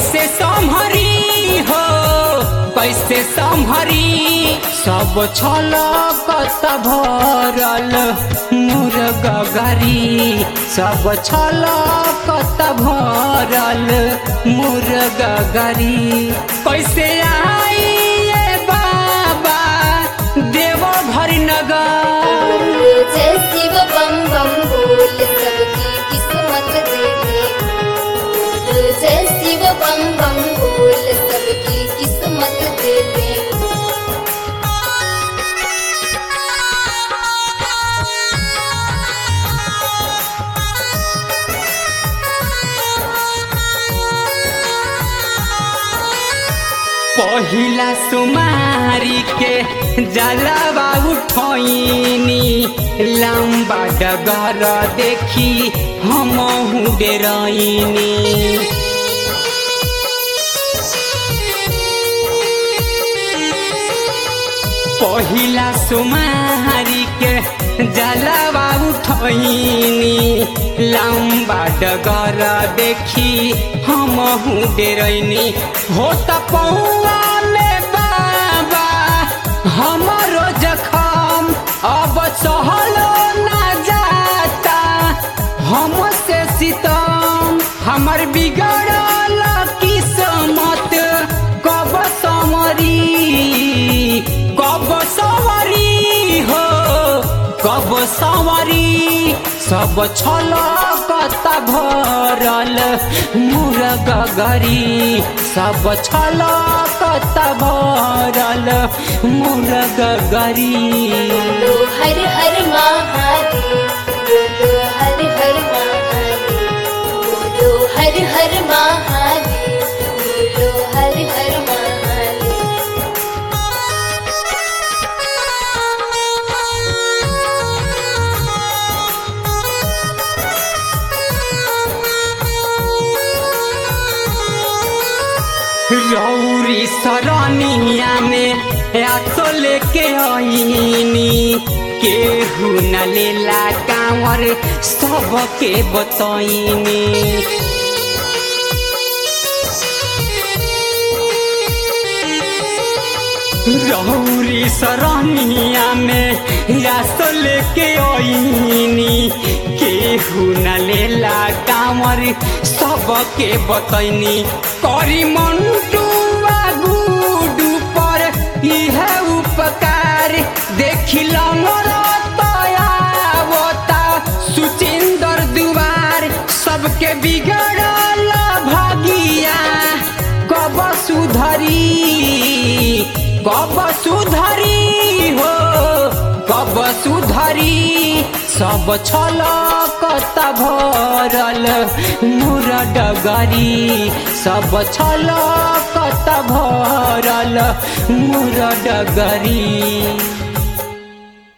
कैसे संभरी हो कैसे संभरी सब छल कत भरल मोर गगरी सब छल कत भरल मोर गगरी कैसे आई ये बाबा देव भरी नगर जय शिव बम बम बोल सबकी किस्मत दे दे जय शिव बम बम बोल सबकी किस्मत दे दे पहिला सुमारी के जलवा उठैनी लम्बा डगर देखी हम डेरैनी पहिला सुमारी के जलवा उठैनी लम्बा डगर देखी हम डेरैनी हो त पौआ में बाबा हमरो जखम अब सहलो ना जाता हमसे सितम हमर बिगड़ल किस्मत कब समरी कब सवरी हो कब सवरी सब छल कत भरल मुर गगरी सब छल कत भरल मुर गगरी बोलो हर हर महादेव बोलो हर हर महादेव बोलो हर हर महादेव बोलो हर हर महादेव रौरी सरनिया में आतो लेके आईनी केहू न लेला कांवर सबके बतैनी रौरी सरनिया में आतो लेके आईनी केहू न लेला कांवर सबके बतैनी करी मंटुआ गुडू पर इह उपकार देखिल मोर तयावता सुचिंदर दुआर सबके बिगड़ल भागिया कब सुधरी कब सुधरी हो कब सुधरी सब छल कत भरल मुर डगरी सब छल कत भरल मुर डगरी